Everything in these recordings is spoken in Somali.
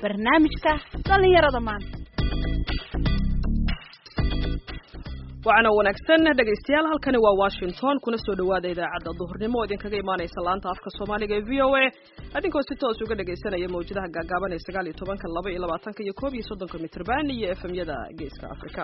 barnaamijka dhallinyarada maanta waxaana wanaagsan dhegaystayaal halkani waa washington kuna soo dhawaada idaacadda duhurnimo oo idinkaga imaanaysa laanta afka soomaaliga ee v o a adinkoo si toos uga dhagaysanaya mawjadaha gaagaaban ee sagaal iyo tobanka laba iyo labaatanka iyo koob iyo soddonka mitrban iyo efemyada geeska afrika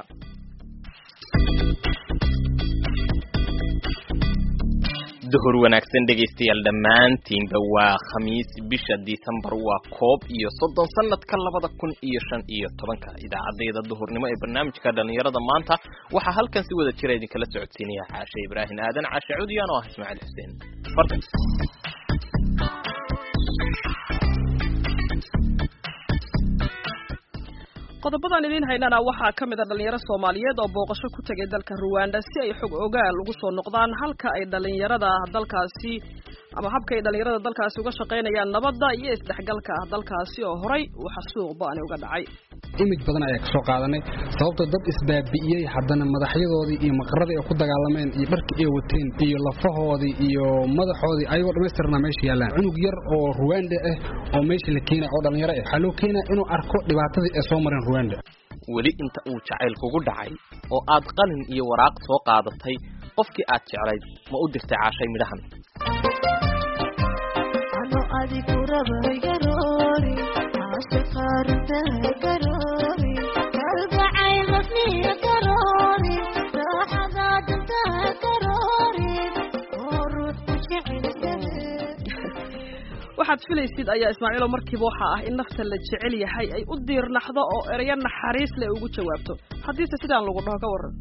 duhur wanaagsan dhegaystayaal dhammaantiinba waa khamiis bisha disembar waa koob iyo soddon sanadka labada kun iyo shan iyo tobanka idaacadayda duhurnimo ee barnaamijka dhallinyarada maanta waxaa halkan si wada jira idinkala socodsiinaya caashe ibraahim aadan caashe cudiyaan oo ah ismaaciil xuseen fardan qodobadan idiin haynana waxaa ka mid a dhalinyaro soomaaliyeed oo booqasho ku tegay dalka ruwanda si ay xog ogaal ugu soo noqdaan halka ay dhalinyarada dalkaasi ama habka ay dhalinyarada dalkaasi uga shaqaynayaan nabadda iyo isdhexgalka dalkaasi oo horay waxa suuq ba-ani uga dhacay imij badan ayaa kasoo qaadanay sababtoo dad isbaabi'iyey haddana madaxyadoodii iyo maqaradii ay ku dagaalameen iyo dharkii ay wateen iyo lafahoodii iyo madaxoodii ayagoo dhammaystirnaa meesha yaallaan cunug yar oo ruwanda ah oo meesha la keenaya oo dhallinyaro ah waxaa loo keenaya inuu arko dhibaatadii ay soo mareen ruwanda weli inta uu jacayl kugu dhacay oo aad qalin iyo waraaq soo qaadatay qofkii aad jeclayd ma u dirtay caashay midhahan waxaad filaysid ayaa ismaaciilo markiiba waxaa ah in nafta la jecel yahay ay u diirnaxdo oo ereyo naxariis leh ugu jawaabto haddiise sidaan lagu dhaho ka waran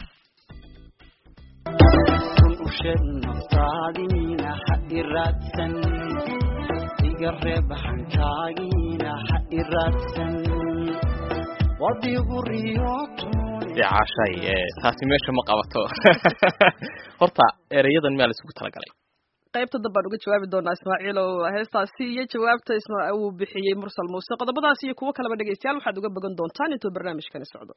usheeg naftaadiina ha iraadsan iga reeb hankaagiina ha iraadsan wadigu riyooton dee caashay taasi meesha ma qabato horta ereyadan miyaa la isugu talagalay qaybta dambaan uga jawaabi doonaa ismaaciil oo heestaasi iyo jawaabta isma uu bixiyey mursal muuse qodobadaas iyo kuwo kaleba dhegaystayaal waxaad uga bogan doontaan intuu barnaamijkani socdo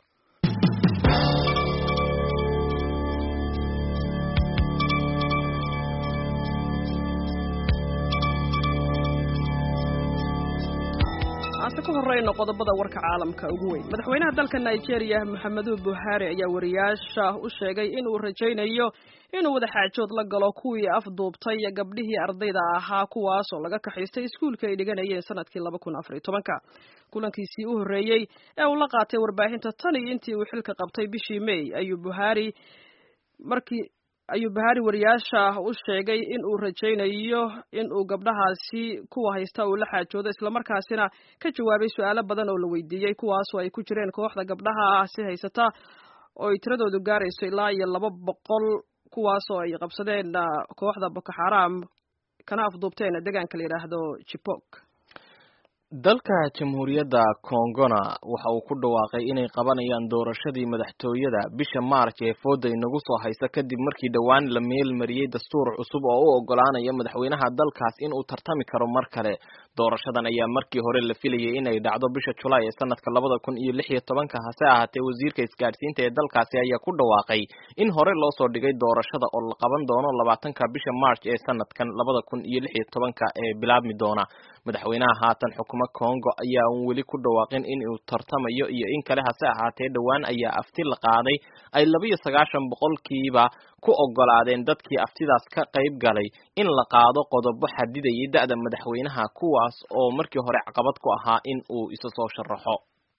aase ku horeyno qodobada warka caalamka ugu weyn madaxweynaha dalka nigeria maxamedu buhari ayaa wariyaasha u sheegay inuu rajaynayo inuu wadaxaajood la galo kuwii afduubtay gabdhihii ardayda ahaa kuwaas oo laga kaxaystay iskuulka ay dhiganayeen sanadkii laba kun afariy tobanka kulankiisii u horreeyey ee uu la qaatay warbaahinta tan iyo intii uu xilka qabtay bishii may ayuu buhari markii ayuu bahari wariyaasha u sheegay in uu rajaynayo in uu gabdhahaasi kuwa haysta uu la xaajoodo islamarkaasina ka jawaabay su-aalo badan oo la weydiiyey kuwaasoo ay ku jireen kooxda gabdhahaasi haysata oo ay tiradoodu gaarayso ilaa iyo laba boqol kuwaasoo ay qabsadeen kooxda boko xaram kana afduubteen deegaanka la yidhaahdo jibok dalka jamhuuriyadda kongona waxa uu ku dhawaaqay inay qabanayaan doorashadii madaxtooyada bisha maarj ee fooda inagu soo haysa kadib markii dhowaan la meel mariyey dastuur cusub oo u ogolaanaya madaxweynaha dalkaas inuu tartami karo mar kale doorashadan ayaa markii hore la filayay inay dhacdo bisha julaay ee sanadka labada kun iyo lix iyo tobanka hase ahaatee wasiirka isgaadhsiinta ee dalkaasi ayaa ku dhawaaqay in hore loo soo dhigay doorashada oo la qaban doono labaatanka bisha march ee sanadkan labada kun iyo lix iyo tobanka ee bilaabmi doona madaxweynaha haatan xukuma congo ayaa un weli ku dhawaaqin in uu tartamayo iyo in kale hase ahaatee dhowaan ayaa afti la qaaday ay laba iyo sagaashan boqolkiiba ku ogolaadeen dadkii aftidaas ka qayb galay in la qaado qodobo xadidayay da-da madaxweynaha kuwaas oo markii hore caqabad ku ahaa in uu isa soo sharaxo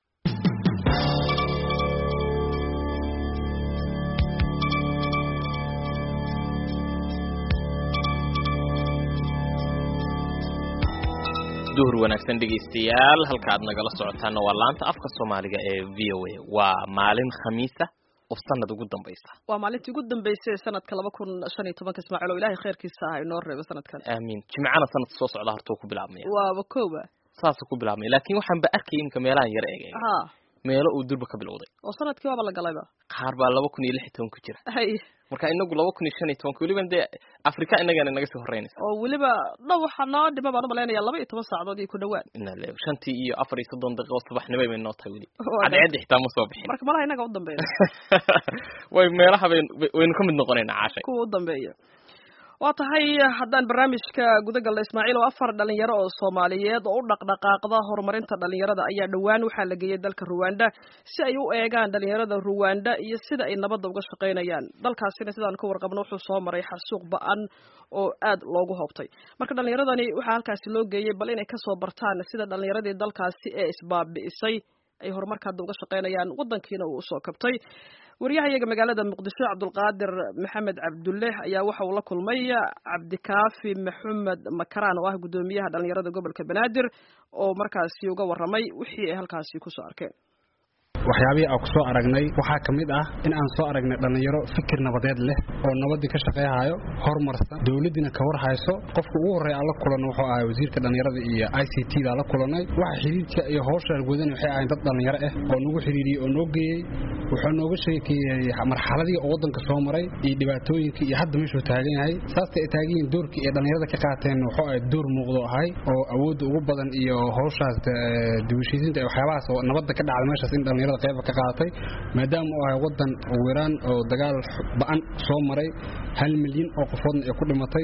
duhur wanaagsan dhegaystayaal halka aad nagala socotaana waa laanta afka soomaaliga ee v o a waa maalin khamiisa oo sanad ugu dambaysa waa maalintii ugu dambeysay ee sanadka laba kun shan iyo tobanka ismaaciil oo ilahay khayrkiisa ah inoo reebo sanadkan aamiin jimcana sanadka soo socda hortuu ku bilaabmaya waaba kooba saasuu ku bilaabmaya laakiin waxaan ba arkayay imika meelahan yar eegay ha meelo uu durba ka bilowday oo sanadkii waaba la galayba qaar baa laba kun iyo lix iyo toban ku jira hay marka inagu laba kun iyo shan iyo tobanka weliba dee afrika inagana naga sii horeynaysa oo weliba dhow waxaa noo dhima baan umalaynaya laba iyo toban saacadood iyo ku dhawaad inale shantii iyo afar iyo soddon daqiiqo subaxnimo bay noo tahay weli Waa cadceedda xitaa ma soo bixin marka malaha inaga u dambeeya way meelaha bayn waynu ka mid noqonaynaa caashay kuwa u dambeeya waa tahay haddaan barnaamijka gudagalna ismaaciil oo afar dhalinyaro oo soomaaliyeed oo u dhaqdhaqaaqda horumarinta dhalinyarada ayaa dhowaan waxaa la geeyey dalka ruwanda si ay u eegaan dhalinyarada ruwanda iyo sida ay nabadda uga shaqaynayaan dalkaasina sidaan ka warqabno wuxuu soo maray xasuuq ba-an oo aad loogu hobtay marka dhalinyaradani waxaa halkaasi loo geeyey bal inay kasoo bartaan sida dhalinyaradii dalkaasi ee isbaabi'isay ay horumarka hadda uga shaqaynayaan waddankiina uu usoo kabtay waryahayaga magaalada muqdisho cabdulqaadir maxamed cabdulle ayaa waxa uu la kulmay cabdikaafi maxamed makaraan oo ah guddoomiyaha dhalinyarada gobolka banaadir oo markaasi uga warramay wixii ay halkaasi kusoo arkeen waxyaabihii aan ku soo aragnay waxaa ka mid ah in aan soo aragnay dhallinyaro fikir nabadeed leh oo nabaddii ka shaqayhayo horumarsan dowladdiina ka war hayso qofka ugu horreeya aan la kulanno wuxuu ahay wasiirka dhallinyarada iyo i c t da la kulanay waxa xidhiidka iyo howshaan gudan waxay ahayn dad dhallinyaro ah oo nagu xidhiidhiyey oo noo geeyey wuxuu nooga sheekeeyey marxaladii oo waddanka soo maray iyo dhibaatooyinkii iyo hadda meeshuu taagan yahay saastay ay taagan yihiin doorkii ay dhallinyarada ka qaateen wuxuu ahay door muuqdo ahay oo awoodda ugu badan iyo howshaas dibushiisinta waxyaabahaas oo nabadda ka dhacda meeshaas in dhallinyarada qayba ka qaadatay maadaama uu ahay waddan wiiraan oo dagaal ba-an soo maray hal milyan oo qofoodna ay ku dhimatay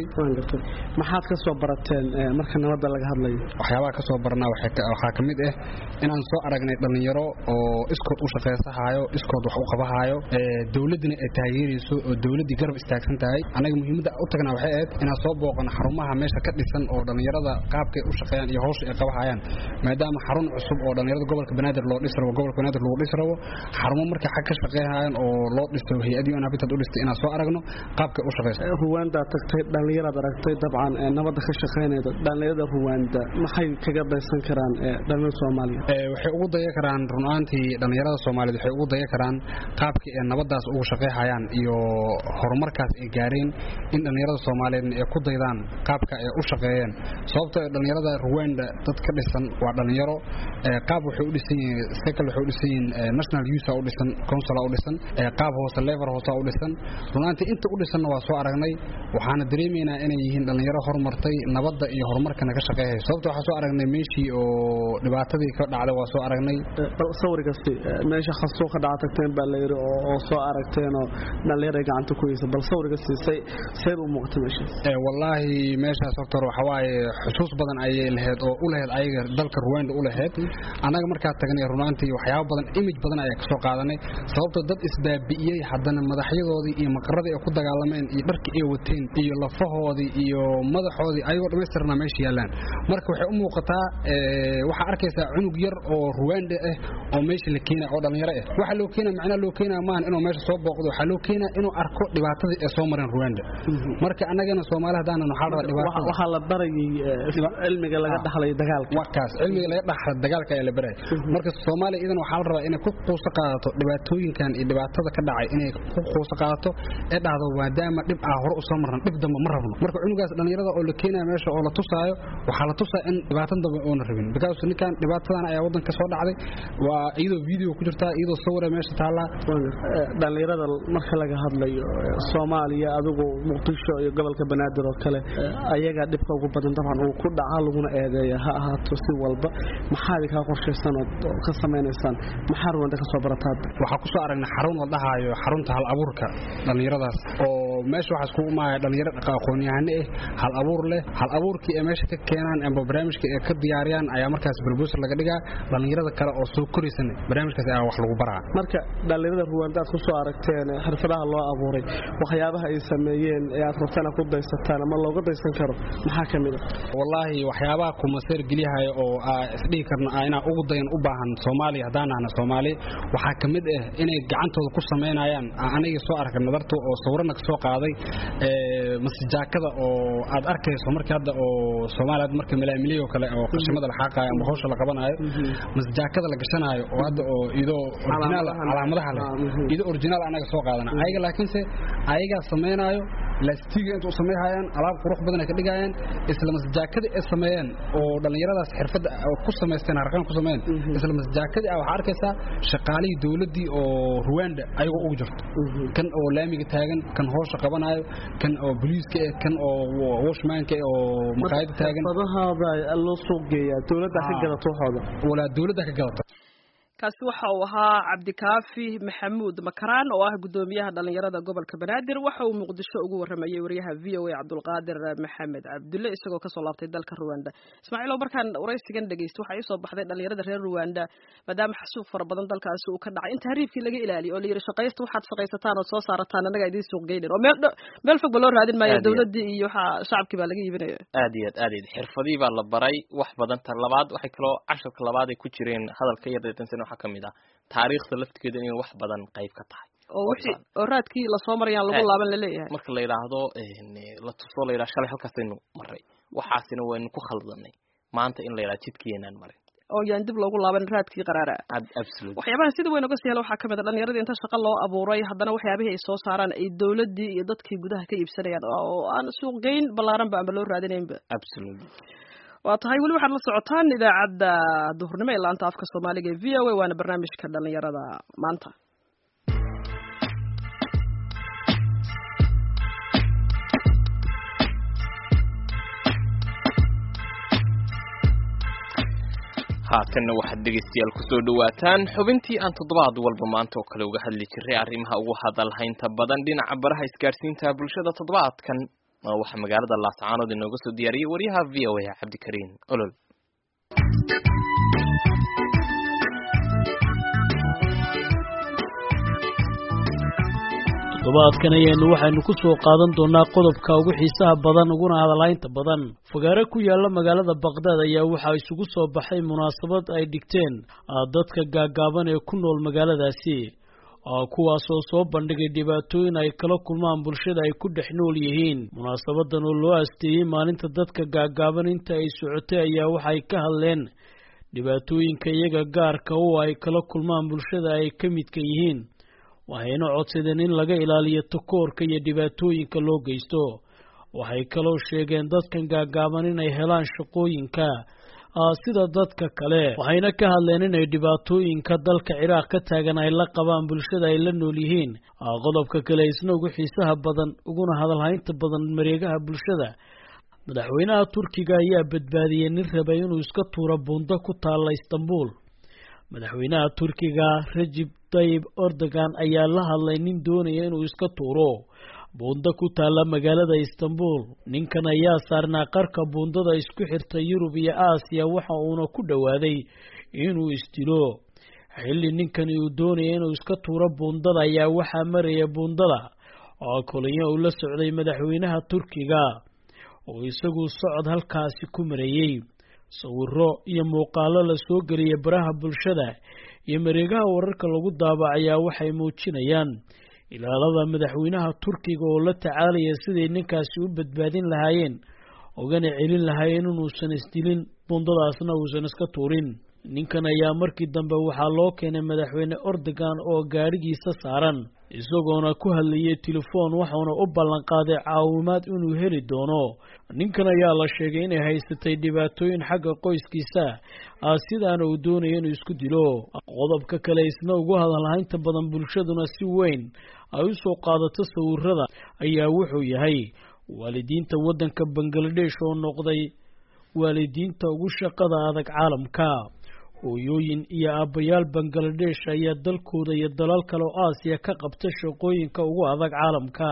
maxaad ka soo barateen marka nabadda laga hadlayo waxyaabaha ka soo barnaa waxaa ka mid ah inaan soo aragnay dhallinyaro oo iskood u shaqaysahaayo iskood wax u qabahaayo dowladdina ay taageerayso oo dowladdii garab istaagsan tahay annaga muhiimadda u tagnaa waxay ahayd inaan soo booqano xarumaha meesha ka dhisan oo dhallinyarada qaabkay u shaqeeyaan iyo hawsha ay qabahayaan maadaama xarun cusub oo dhallinyarada gobolka banaadir loo dhis rabo gobolka banaadir lagu dhis rabo xarumo markay xag ka shaqeeyhayaan oo loo dhisto hay-adii un habitat u dhistay inaan soo aragno qaabkay u shaqeyso ruwaandaad tagtay dhallinyaraad aragtay dabcan nabadda ka shaqaynayda dhallinyarada ruwaanda maxay kaga daysan karaan dhallinyarada soomaaliya waxay ugu daya karaan runaantii dhallinyarada soomaaliyeed waxay ugu daya karaan qaabkii ay nabaddaas ugu shaqeyhayaan iyo horumarkaas ay gaareen in dhallinyarada soomaaliyeedna ay ku daydaan qaabka ay u shaqeeyeen sababtoo dhallinyarada ruwanda dad ka dhisan waa dhallinyaro qaab waxay u dhisan yihiin sekal waxay u dhisan yihiin national youth u dhisan council u dhisan qaab hoose lever hoose u dhisan runaantii inta u dhisanna waa soo aragnay waxaana dareemaynaa inay yihiin dhallinyaro horumartay nabadda iyo horumarkana ka shaqeeyay sababta waxaa soo aragnay meeshii oo dhibaatadii ka dhacday waa soo aragnay sawirkasti meesha khasoo ka dhaca tagteen baa layidhi oo soo aragteenoo dhallinyaray gacanta ku haysa bal sawirkasti say sayr u muuqata meesha wallaahi meeshaas horta hore waxaa waaye xusuus badan ayay lahayd oo u lahayd ayaga dalka ruwanda u lahayd annaga markaa tagnay runaantii waxyaabo badan imij badan ayaa ka soo qaadanay sababtoo dad isbaabi'iyey haddana madaxyadoodii iyo maqaradii ay ku dagaalameen iyo dharkii ay wateen iyo lafahoodii iyo madaxoodii ayagoo dhammaystirnaa meesha yaallaan marka waxay u muuqataa waxaa arkaysaa cunug yar oo ruwanda ah oo meesha la keenaya oo dhallinyaro ah waxaa loo keenaya macnaha loo keenaya maahan inuu meesha soo booqdo waxaa loo keenaya inuu arko dhibaatadii ay soo mareen ruwanda marka annagana soomaali haddaanan waxaa la rabaa dhibaatada waxaa la barayay cilmiga laga dhaxlay dagaalka wakaas cilmiga laga dhaxla dagaalka ayaa la baraya marka soomaaliya idan waxaa la rabaa inay ku quuso qaadato dhibaatooyinkan iyo dhibaatada ka dhacay inay ku quuso qaadato ee dhahdo maadaama dhib ah hore usoo marna dhib dambe ma rabno marka cunugaas dhallinyarada oo la keenaya meesha oo la tusaayo waxaa la tusaa in dhibaatan dambe oona rabin because ninkan dhibaatadan ayaa waddanka soo dhacday waa iyadoo video ku jirtaa iyadoo sawira meesha taallaa dhallinyarada marka laga hadlayo soomaaliya adigu muqdisho iyo gobolka banaadir oo kale ayagaa dhibka ugu badan dabcan uu ku dhaca laguna eedeeya ha ahaato si walba maxaad kaa qorshaysan oo ka samaynaysaan maxaa ruwanda ka soo barataa waxaa ku soo aragnay xarun la dhahaayo xarunta hal abuurka dhallinyaradaas oo meesha waxaa iskugu imaaya dhallinyaro aqoon-yahano ah hal abuur leh hal abuurkii ay meesha ka keenaan amba barnaamijka ay ka diyaariyaan ayaa markaas brobosal laga dhigaa dhallinyarada kale oo soo koraysana barnaamijkaas ayaa wax lagu baraa marka dhallinyarada ruwanda aad ku soo aragteen xirfadaha loo abuuray waxyaabaha ay sameeyeen ee aad rabtaan aad ku daysataan ama looga daysan karo maxaa ka mid a wallaahi waxyaabaha kumaseer gelyahay oo isdhihi karno inaa ugu dayan u baahan soomaaliya haddaan ahna soomaali waxaa ka mid ah inay gacantooda ku samaynayaan anigii soo arkay nadartu oo sawirana ka soo qaaday masijaakada oo aad arkayso markii hadda oo soomaaliya marka malaamiliyoo kale oo qashimada la xaaqaayo ama hawsha la qabanayo masijaakada la gashanaayo oo hadda oo idoo originaal calaamadaha leh idoo originaal anaga soo qaadana ayaga laakiinse ayagaa samaynaayo laastiga inta u sameeyhayaan alaab qurux badan ay ka dhigayaan isla masjaakadii ay sameeyeen oo dhallinyaradaas xirfadda ku samaysteen harqaan ku sameeyeen isla masjaakadii ah waxaa arkaysaa shaqaalihii dowladdii oo ruwanda ayagoo ugu jirto kan oo laamiga taagan kan hoosha qabanayo kan oo boliiska eh kan oo washmaanka eh oo maqaayada taagan xirfadahaada loo soo geeyaa dowladda ka gadato waxooda walaa dowladda ka gadata kaasi waxa uu ahaa cabdikaafi maxamuud makaraan oo ah guddoomiyaha dhalinyarada gobolka banaadir waxa uu muqdisho ugu waramayey wariyaha v o a cabdulqaadir maxamed cabdulle isagoo kasoo laabtay dalka ruwanda ismaaciilow markaan waraysigan dhegeysto waxaa iisoo baxday dhalinyarada reer ruwanda maadaama xasuuq fara badan dalkaasi uu ka dhacay in tahriibkii laga ilaaliyo oo la yidhi shaqaysta waxaad shaqaysataan oo soo saarataan annagaa idiin suuq geynin oo meel meel fog ba loo raadin maayo Aad iyo aad. dowladdii iyo waxa shacabkii baa laga iibinaya aad iyo aad aad iyo aad xirfadii baa la baray wax badan ta labaad waxay kaloo casharka labaad ay ku jireen hadalka yar deetansan waxaa ka mid ah taariikhda laftigeeda inay wax badan qayb ka tahay oo wixii oo raadkii lasoo marayaan lagu Eh. laaban la leeyahay marka la yidhaahdo een, la tuso la yidhaha shalay halkaasaynu maray waxaasina waynu ku khaldanay maanta in la yidhaha jidkiinaan marin oo yaan dib loogu laaban raadkii qaraara Ab- absolutely waxyaabaha sida weyn uga sii hela waxaa ka mid a dhalinyaradii inta shaqo loo abuuray haddana waxyaabihii ay soo saaraan ay dowladdii iyo dadkii gudaha ka iibsanayaan oo aan suuqgeyn ballaaranba amba loo raadinaynba absolutely waa tahay weli waxaad la socotaan idaacadda duhurnimo ee laanta afka soomaaliga ee v o a waana barnaamijka dhalinyarada maanta haatanna waxaad dhegaystayaal kusoo dhawaataan xubintii aan toddobaad walba maanta oo kale uga hadli jiray arrimaha ugu hadalhaynta badan dhinaca baraha isgaadhsiinta bulshada toddobaadkan oo waxaa magaalada laascaanood inooga soo diyaariyey wariyaha v o a cabdikariin olol toddobaadkan ayaynu waxaynu ku soo qaadan doonaa qodobka ugu xiisaha badan uguna hadalaynta badan fagaare ku yaala magaalada baqdaad ayaa waxaa isugu soo baxay munaasabad ay dhigteen ah, dadka gaagaaban ee ku nool magaaladaasi ah, kuwaasoo soo bandhigay dhibaatooyin ay kala kulmaan bulshada ay ku dhex nool yihiin munaasabadan oo loo asteeyey maalinta dadka gaagaaban inta ay socotay ayaa waxay ka hadleen dhibaatooyinka iyaga gaarka u ay kala kulmaan bulshada ay ka midka yihiin waxayna codsadeen in laga ilaaliyo takoorka iyo dhibaatooyinka loo geysto waxay kaloo sheegeen dadkan gaagaaban inay helaan shaqooyinka ah, sida dadka kale waxayna ka hadleen inay dhibaatooyinka dalka ciraaq ka taagan ay la qabaan bulshada ay la nool yihiin ah, qodobka kale isna ugu xiisaha badan uguna hadalhaynta badan mareegaha bulshada madaxweynaha turkiga ayaa badbaadiyey nin rabay inuu iska tuuro buundo ku taalla istanbul madaxweynaha turkiga rajib tayib erdogan ayaa la hadlay nin doonaya inuu iska tuuro buundo ku taalla magaalada istanbul ninkan ayaa saarnaa qarka buundada isku xirta yurub iyo aasiya waxa uuna ku dhowaaday inuu isdilo xilli ninkani uu doonaya inuu iska tuuro buundada ayaa waxaa maraya buundada oo kolonyo uu la socday madaxweynaha turkiga oo isagu socod halkaasi ku mareeyey sawiro iyo muuqaalo la soo geliyay baraha bulshada iyo mareegaha wararka lagu daabacayaa waxay muujinayaan ilaalada madaxweynaha turkiga oo la tacaalaya siday ninkaasi u badbaadin lahaayeen ogana celin lahaayeen inuusan isdilin bundadaasna uusan iska tuurin ninkan ayaa markii dambe waxaa loo keenay madaxweyne erdogan oo gaadhigiisa saaran isagoona ku hadlayay telefoon waxauna u ballanqaaday caawimaad inuu heli doono ninkan ayaa la sheegay inay haysatay dhibaatooyin xagga qoyskiisa ah sidaana uu doonaya inuu isku dilo qodobka kale isna ugu hadalhaynta badan bulshaduna si weyn ay u soo qaadato sawirada ayaa wuxuu yahay waalidiinta waddanka bangaladesh oo noqday waalidiinta ugu shaqada adag caalamka hooyooyin iyo aabbayaal bangaladesh ayaa dalkooda iyo dalal kale oo aasiya ka qabta shaqooyinka ugu adag caalamka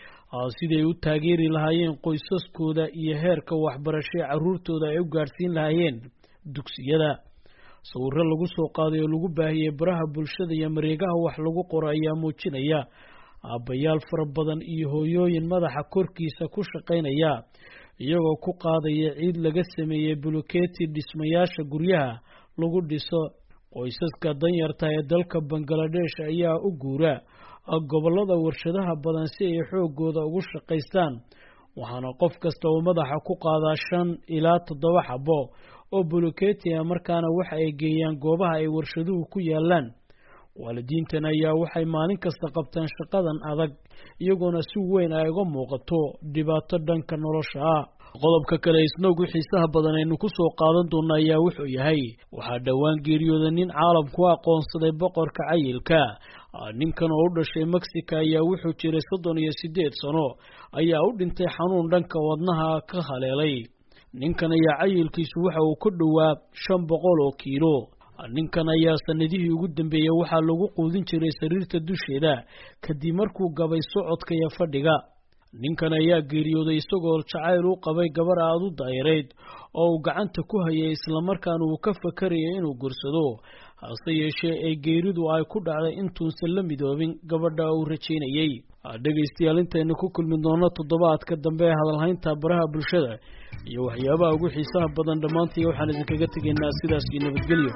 siday u taageeri lahaayeen qoysaskooda iyo heerka waxbarashee carruurtooda ay u gaadhsiin lahaayeen dugsiyada sawiro lagu soo qaaday oo lagu baahiyey baraha bulshada iyo mareegaha wax lagu qoro ayaa muujinaya aabbayaal fara badan iyo hooyooyin madaxa korkiisa ku shaqaynaya iyagoo ku qaadaya ciid laga sameeyey buluketi dhismayaasha guryaha lagu dhiso qoysaska danyarta ee dalka bangaladesh ayaa u guura gobollada warshadaha badan si ay xoogooda ugu shaqaystaan waxaana qof kasta uu madaxa ku qaadaa shan ilaa toddoba xabo oo buluketi ah markaana waxa ay geeyaan goobaha ay warshaduhu ku yaalaan waalidiintan ayaa waxay maalin kasta qabtaan shaqadan adag iyagoona si weyn ay uga muuqato dhibaato dhanka nolosha ah qodobka kale isna ugu xiisaha badan aynu ku soo qaadan doona ayaa wuxuu yahay waxaa dhowaan geeriyooda nin caalamku aqoonsaday boqorka cayilka ninkan oo u dhashay mexico ayaa wuxuu jiray soddon iyo siddeed sano ayaa u dhintay xanuun dhanka wadnaha ka haleelay ninkan ayaa cayilkiisu waxa uu ka dhowaa shan boqol oo kiilo ninkan ayaa sanadihii ugu dambeeyey waxaa lagu quudin jiray sariirta dusheeda kadib markuu gabay socodka iyo fadhiga ninkan ayaa geeriyooday isagoo jacayl u qabay gabar aada u daayareyd oo uu gacanta ku hayay islamarkaana uu ka fakarayay inuu gursado hase yeeshee ee geeridu ay ku dhacday intuusan la midoobin gabadha uu rajaynayey dhegaystayaal intaynu ku kulmi doono toddobaadka dambe ee hadalhaynta baraha bulshada iyo waxyaabaha ugu xiisaha badan dhammaantii waxaan idinkaga tegaynaa sidaas iyo nabadgelyo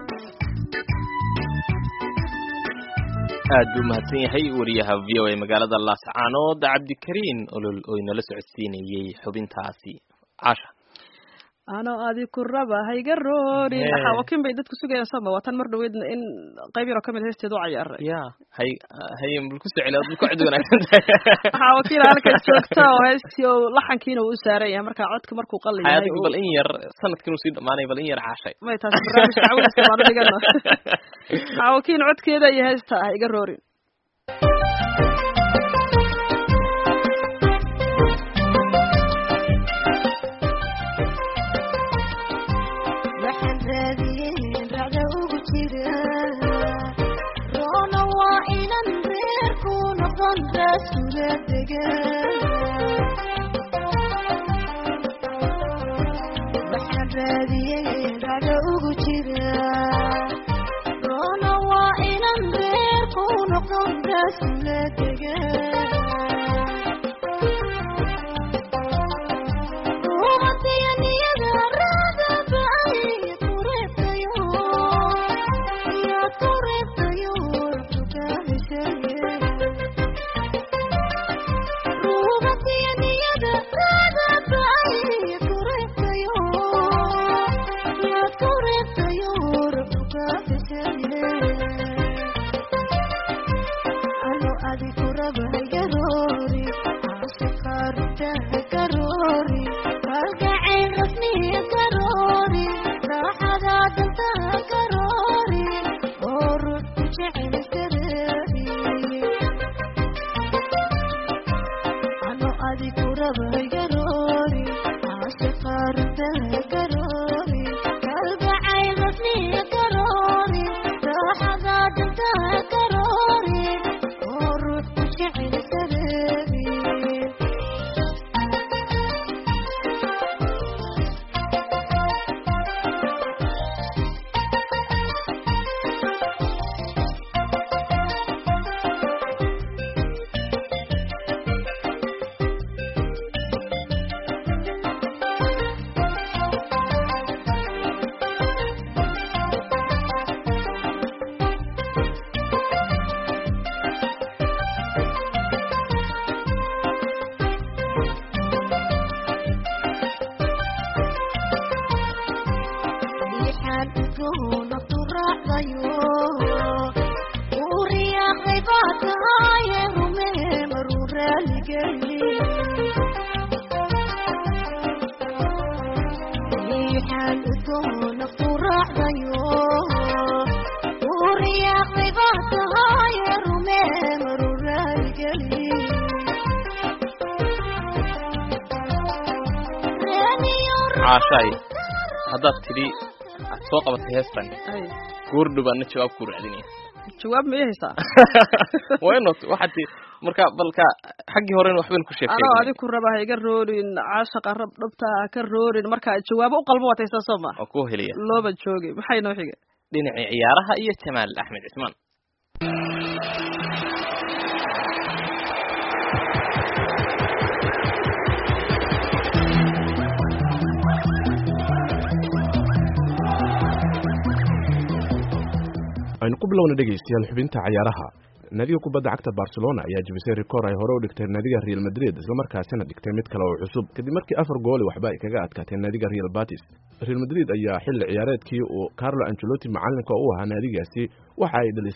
aad buu mahadsan yahay wariyaha v o a magaalada laascaanood cabdikariin olol oo inala socodsiinayey xubintaasi casha anoo adi ku raba hayga roorin Hee. xaawakin bay dadku sugayaan sama waa tan mar dhaweydna in qayb yaroo kamid heesteeda u cayaaray ya hay haye bal ku soceli aad ku cod wanaagsan tahay xaawakiin halkan joogta oo heestii oo laxankiina uu u saaran yahay marka codka markuu qalin yahay adigu bal in yar sanadkan uu sii dhamaanay bal in yar caashay may taasi barnaamijka cawinaysa baanu dhigano xaawakiin codkeeda iyo heesta hayga roorin waxaan raadiyey racda ugu jira roona waa inan reerku noqon raasula degan waxaan raadiyey racda ugu jira roona waa inan reerku noqon raasula degan caashaay haddaad tidhi aad soo qabatay heestan Ay, goordhow baana jawaab ku raadinaya jawaab ma ii haysaa waa inoo waxaad ti marka balka xaggii horena waxbaynu ku anoo sheekay adi ku raba hayga roorin caashaqa rab dhabta ha ka roorin marka jawaabo u qalbo wataysaa soo ma oo ku helaya looba joogay maxay noo xigay dhinacii ciyaaraha iyo jamaal axmed cismaan aynu ku bilowna dhegaystayaal xubinta cayaaraha naadiga kubadda cagta barcelona ayaa jebisay rikoor ay hore u dhigtay naadiga real madrid islamarkaasina dhigtay mid kale oo cusub kadib markii afar gooli waxba ay kaga adkaatay naadiga real batis real madrid ayaa xilli ciyaareedkii uu carlo angelotti macalinka u ahaa naadigaasi waxa ay dhalisay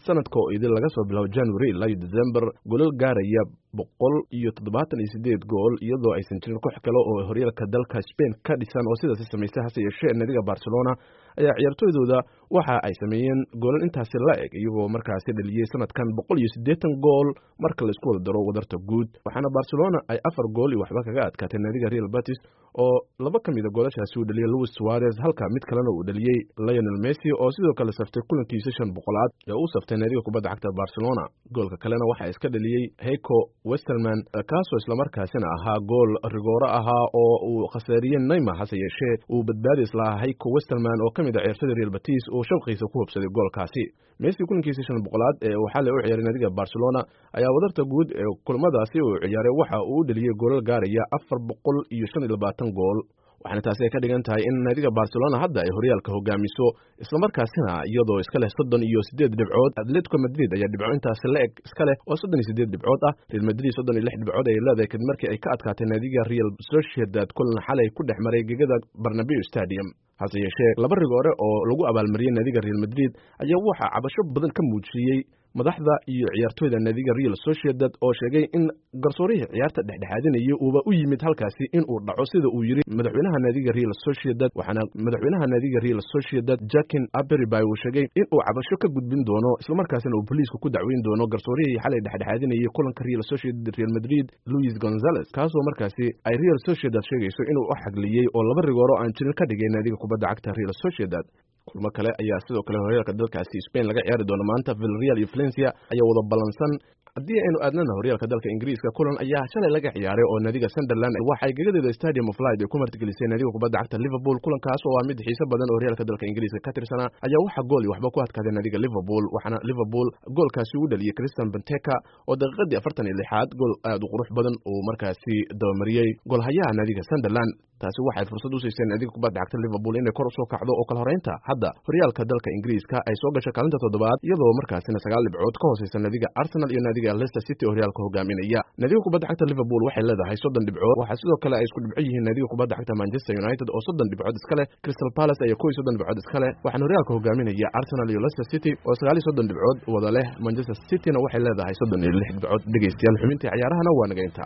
sanadka oo idin laga soo bilaabo january ilaa iyo december golal gaaraya boqol iyo toddobaatan iyo sideed gool iyadoo aysan jirin koox kale oo horyaalka dalka spain ka dhisan oo sidaasi samaysay hase yeeshee nadiga barcelona ayaa ciyaartooydooda waxa ay sameeyeen goolal intaasi la eg iyagoo markaasi dhaliyey sanadkan boqol iyo siddeetan gool marka laisku wada daro wadarta guud waxaana barcelona ay afar gool iyo waxba kaga adkaatay nadiga real batis oo laba ka mida goolashaasi uu dhaliyey louis suarez halka mid kalena uu dhaliyey lionel messi oo sidoo kale saftay kulankiisa shan boqolaad ee uu saftay nadiga kubadda cagta barcelona goolka kalena waxaa iska dhaliyey heiko westerman kaasoo islamarkaasina ahaa gool rigooro ahaa oo uu khasaariyey neymar hase yeeshee uu badbaadis lahaa heiko westerman oo ka mid a ciyaartada real batis uu shabqiisa ku hubsaday goolkaasi messi kulankiisa shan boqolaad ee uu xalay u ciyaaray nadiga barcelona ayaa wadarta guud ee kulamadaasi uu ciyaaray waxa uu u dheliyey goolal gaaraya afar boqol iyo shan iyo labaatan gool waxaana taasi ay ka dhigan tahay in naadiga barcelona hadda ay horyaalka hogaamiso islamarkaasina iyadoo iska leh soddon iyo siddeed dhibcood atletico madrid ayaa dhibco intaasi la eg iska leh oo soddon iyo siddeed dhibcood ah real madrid soddon iyo lix dhibcood ayay leedahay kadib markii ay ka adkaatay naadiga real sociedad kulan xalay ku dhex maray gegada barnabeu stadium hase yeeshee laba rigoore oo lagu abaalmariyey naadiga real madrid ayaa waxaa cabasho badan ka muujiyey madaxda iyo ciyaartooyda naadiga real sociedad oo sheegay in garsoorihii ciyaarta dhexdhexaadinayay uuba u yimid halkaasi in uu dhaco sida uu yidhi madaxweynaha naadiga real sociedad waxaana madaxweynaha naadiga real sociedad jakin aberibay uu sheegay in uu cabasho ka gudbin doono islamarkaasina uu boliiska ku dacweyn doono garsoorihii xalay dhexdhexaadinayay kulanka real sociedad real madrid louis gonzales kaasoo markaasi ay real sociedad sheegayso inuu u xagliyey oo laba rigooro aan jirin ka dhigay naadiga kubadda cagta real sociedad kulmo kale ayaa sidoo kale horyaalka dalkaasi spain laga ciyaari doono maanta vilreal iyo valencia ayaa wada ballansan haddii aynu aadnana horyaalka dalka ingiriiska kulan ayaa shalay laga ciyaaray oo naadiga sunderland waxay gegadeeda stadium of light ay ku martigelisay naadiga kubadda cagta liverpool kulankaas oo ah mid xiise badan oo horyaalka dalka ingiriiska ka tirsanaa ayaa waxaa gool iyo waxba ku adkaaday naadiga liverpool waxaana liverpool goolkaasi u dhaliyey christian benteka oo daqiiqadii afartan iyo lixaad gool aad u qurux badan uu markaasi dabamariyey goolhayaha naadiga sunderland taasi waxay fursad u siiseen naadiga kubadda cagta liverpool inay kor usoo kacdo oo kala horeynta hadda horyaalka dalka ingiriiska ay soo gashay kaalinta toddobaad iyadoo markaasina sagaal dhibcood ka hooseysa naadiga arsenal iyo naadiga leicester city oo horyaalka hogaaminaya naadiga kubadda cagta liverpool waxay leedahay soddon dhibcood waxaa sidoo kale ay isku dhibco yihiin naadiga kubadda cagta manchester united oo soddon dhibcood iska leh crystal palace ayaa kow iyo soddon dhibcood iska leh waxaana horyaalka hogaaminaya arsenal iyo leicester city oo sagaal iyo soddon dhibcood wada leh manchester cityna waxay leedahay soddon iyo lix dhibcood dhegeystayaal xubintii ciyaarahana waa naga intaa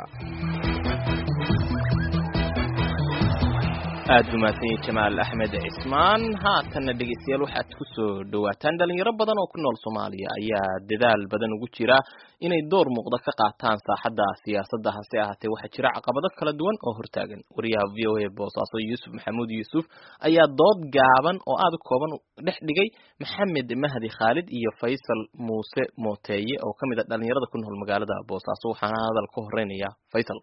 aad u mahadsanyahy jamaal axmed cismaan haatanna dhegeystayaal waxaad ku soo dhowaataan dhalinyaro badan oo ku nool soomaaliya ayaa dadaal badan ugu jira inay door muuqda ka qaataan saaxadda siyaasadda hase ahaatee waxaa jira caqabado kala duwan oo hortaagan wariyaha v o a boosaaso yuusuf maxamuud yuusuf ayaa dood gaaban oo aada u kooban dhex dhigay maxamed mahdi khaalid iyo faysal muuse mooteeye oo ka mid a dhalinyarada ku nool magaalada boosaaso waxaana hadal ka horeynaya faysal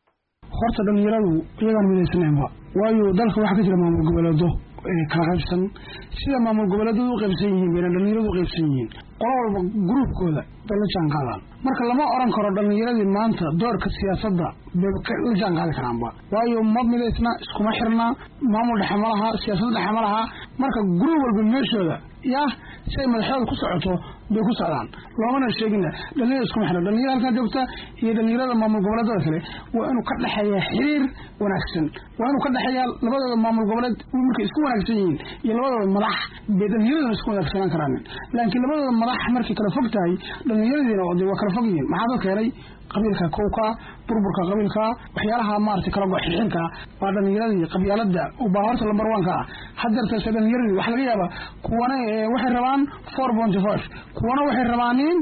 horta dhalinyaradu iyagaan midaysnaynba waayo dalka waxaa ka jira maamul goboleedo kala qaybsan sida maamul goboleedadu u qaybsan yihiin bayna dhalinyaradu u qaybsan yihiin qola walba gruubkooda bay la jaan qaadaan marka lama oran karo dhalinyaradii maanta doorka siyaasadda bay la jaan qaadi karaanba waayo ma midaysna iskuma xirna maamul dhexe ma laha siyaasad dhexe ma laha marka gruub walba meeshooda yah si ay madaxyada ku socoto bay ku socdaan loomana sheegina dhalinyarada iskuma xirna dhalinyarada halkaa joogta iyo dhalinyarada maamul goboleedada kale waa inuu ka dhexeeya xiriir wanaagsan waa inuu ka dhexeeya labadooda maamul goboleed markay isku wanaagsan yihiin iyo labadooda madax bay dhalinyaraduna isku wanaagsanaan karaanin laakiin labadooda madax markay kala fog tahay dhalinyaradiina de waa kala fog yihiin maxaa dadka helay qabiilka kowka burburka qabiilka waxyaalaha maarata kala goxixinka waa dhalinyaradii qabyaalada baa horta lambar wanka ah hadeertase dhalinyaradii waxaa laga yaabaa kuwana waxay rabaan four point five kuwana waxay rabaanin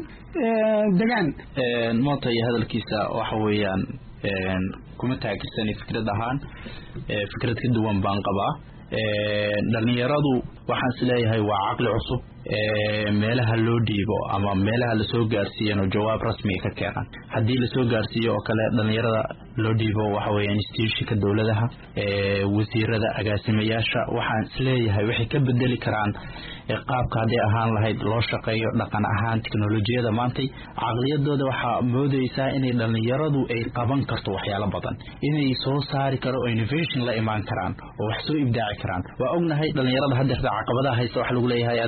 degaan moota iyo hadalkiisa waxa weeyaan kuma taagersani fikrad ahaan fikrad ka duwan baan qabaa dhalinyaradu waxaan is leeyahay waa caqli cusub meelaha loo dhiibo ama meelaha lasoo gaarsiiyan oo jawaab rasmiga ka keenan haddii lasoo gaarsiiyo oo kale dhalinyarada loo dhiibo waxa weya institutionka dowladaha wasiirada agaasimayaasha waxaan isleeyahay waxay ka bedeli karaan qaabka hadday ahaan lahayd loo shaqeeyo dhaqan ahaan teknolojiyada maantay caqliyadooda waxaa moodeysaa inay dhalinyaradu ay qaban karto waxyaalo badan inay soo saari karo oo innovation la imaan karaan oo wax soo ibdaaci karaan waa ognahay dhalinyarada hadeerta caqabadaha haysta waxa lagu leeyahay adiga waxa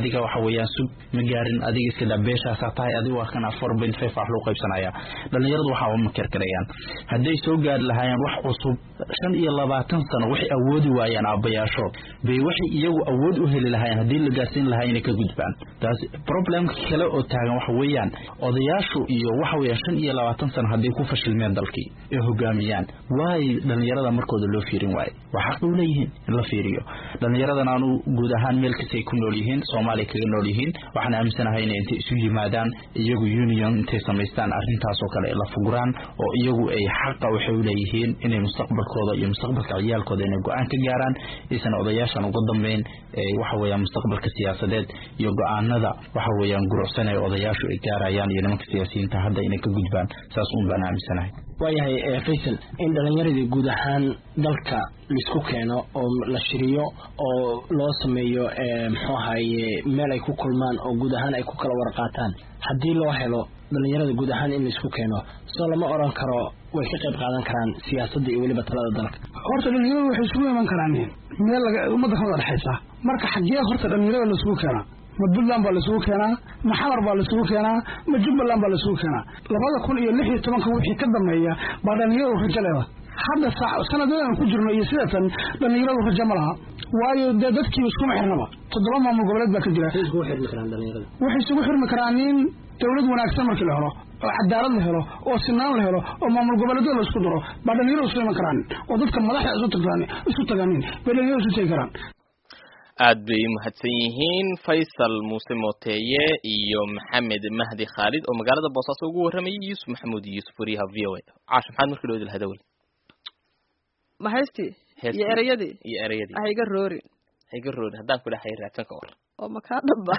weeyaan sug ma gaarin adiga iska daa beeshaasaa tahay adiga waa kana four point five wax loo qaybsanaya dhalinyaradu waxaa uma kerkarayaan hadday soo gaari lahaayeen wax cusub shan iyo labaatan sano waxay awoodi waayeen aabbayaashood bay waxay iyagu awood u heli lahaayeen haddii la gaarsiin lahaa inay ka gudbaan taas problemka kale oo taagan waxa weeyaan odayaashu iyo waxa weeyaan shan iyo labaatan sano hadday ku fashilmeen dalkii ee hogaamiyaan waay dhalinyarada markooda loo fiirin waaye waa xaq u leeyihiin in la fiiriyo dhalinyaradan aanu guud ahaan meel kastay ku nool yihiin soomaaliya kaga nool yihiin waxaan aaminsanahay inay intay isu yimaadaan iyagu union intay samaystaan arrintaas oo kale la fuguraan oo iyagu ay xaqa waxay u leeyihiin inay mustaqbalkooda iyo mustaqbalka ciyaalkooda inay go-aan ka gaaraan aysan odayaashan uga dambeyn waxa weeyaan mustaqbalka siyaasadeed iyo go-aanada waxa weeyaan gurucsan ee odayaashu ay gaarayaan iyo nimanka siyaasiyiinta hadda inay ka gudbaan saas uun baan aaminsanahay waayahay faysal in dhalinyaradii guud ahaan dalka laisku keeno oo la shiriyo oo loo sameeyo muxuu ahaye meel ay ku kulmaan oo guud ahaan ay ku kala warqaataan haddii loo helo dhalinyarada guud ahaan in laisku keeno soo lama oran karo way ka qayb qaadan karaan siyaasadda iyo weliba talada dalka horta dhalinyaradu waxay isugu iman karaan meel ummadda ka wada dhexaysa marka xaggee horta dhalinyarada laisugu keenaa ma puntland baa laisugu keenaa ma xamar baa laisugu keenaa ma jubbaland baa laisugu keenaa labada kun iyo lix iyo tobanka wixii ka dambeeya baa dhalinyaradu rajo leeda hadda sanadadan ku jirno iyo sidatan dhalinyaradu rajo ma laha waayo dee dadkiiba iskuma xirnaba toddoba maamul goboleed baa ka jira waxay isugu xirmi karaan in dowlad wanaagsan markii la helo oo cadaalad la helo oo sinaan la helo oo maamul goboleedyada la isku daro baa dhalinyaradu isu iman karaan oo dadka madaxda isu tagaan isu tagaanin bay dhalinyaradu isu tegi karaan aad bay umahadsan yihiin faysal muuse mooteeye iyo maxamed mahdi khaalid oo magaalada boosaaso ugu warramayay yuusuf maxamuud yuusuf wariyaha v o a caash maxaad markii loo hadawel ma haystii iyo ereyadii iyo ereyadii hayga roorin hayga roorin haddaan ku dhahay raadsan ka war oo makaa dhaba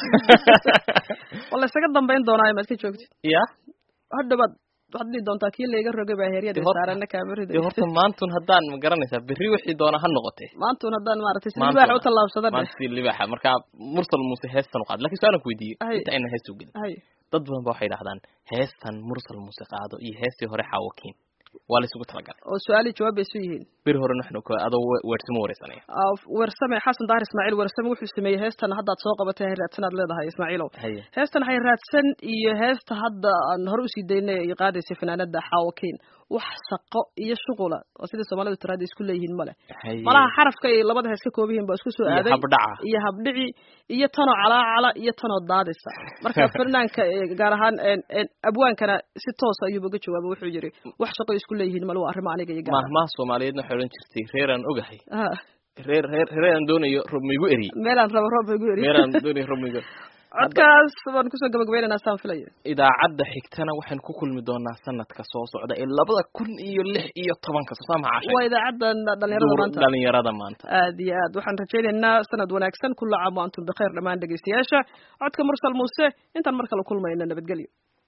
wala isaga dambayn doonaayo maad ka joogtid ya hadhawaad waxaad dhihi doontaa kii layga rogay baa heeryada saarana kaamirida de horta maantun haddaan ma garanaysaa berri wixii doona ha noqotee maantun haddaan maaragtay si libaaxa u tallaabsada maanta si libaaxa marka mursal muuse heestan u qaad lakin su-aalan ku weydiiyey inta aynan heesta u gelin dad badan ba waxay dhahdaan heestan mursal muuse qaado iyo heestii hore xaawakiin waa la isugu talagalay oo su-aali jawaab bay isu yihiin beri hore naxnu adoo weersamo wareysanaya weersame xasan daahir ismaaciil weersame wuxuu sameeyey heestan haddaad soo qabatay hay raadsanaad leedahay ismaaciilow heestan hay raadsan iyo heesta hadda aan hore usii daynay ay qaadaysay fanaanada xaawakiin wax shaqo iyo shuqula oo sida soomaalidu tiraada isku leeyihiin male malaha xarafka ay labada hees ka kooban yihiin baa isku soo aaday iyo habdhici iyo tanoo calaacala iyo tanoo daadisa marka fanaanka gaar ahaan abwaankana si toos ayuuba uga jawaaba wuxuu yiri wax shaqo isku leeyihiin male waa arrimo aniga iyo mahmaha soomaaliyeedna waxay odhan jirtay reeraan ogahay reer reer reeraan doonayo roob maigu eriye meelaan rabo roob maigu eriye meelaan doonayo roob maigu codkaas baan kusoo gabagabaynaynaa saan filaya idaacadda xigtana waxaynu ku kulmi doonaa sanadka soo socda ee labada kun iyo lix iyo tobanka soo saama cashay waa idaacadda dhalinyarada maanta dhalinyarada maanta aad iyo aad waxaan rajaynaynaa sanad wanaagsan kulla caam wa antum bikhayr dhammaan dhegaystayaasha codka mursal muuse intaan mar kale kulmayna nabadgelyo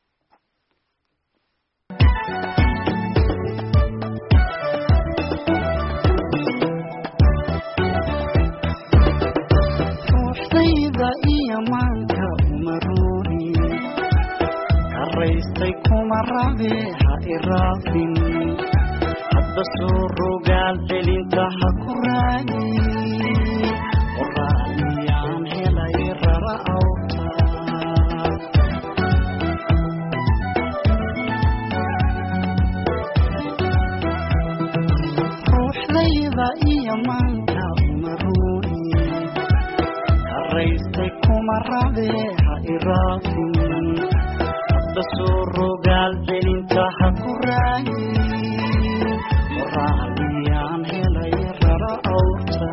iyo maanka umaruuri karaystay kuma rabe ha iraafin hadba soo rogaal celinta ha ku raagi qoraaliyaan helay rara awta ruuxdayda iyo maanka umaruuri raystay kuma rabe ha iraafin hadda soo rogaal celinta ha ku raagi qoraaliyaan helay rara awta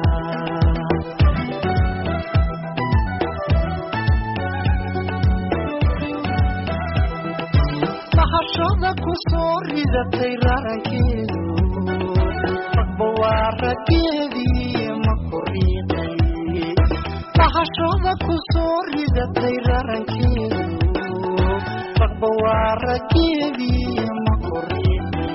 bahashada ku soo ridatay rarankeedu ragba waa raggeedii ma koriiqay bahashada ku soo ridatay rarankeedu ragba waa raggeedii ma koriiqay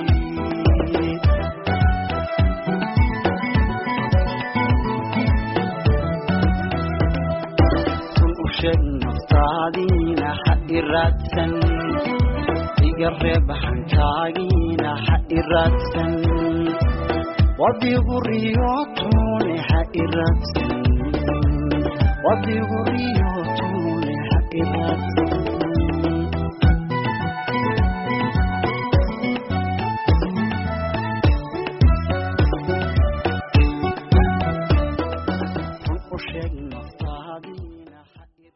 run u sheeg naftaadiina ha iraadsan iga reeb hankaagiina ha iraadsan wadigu riyootune ha iraadsan wadigu riyootune iraadsi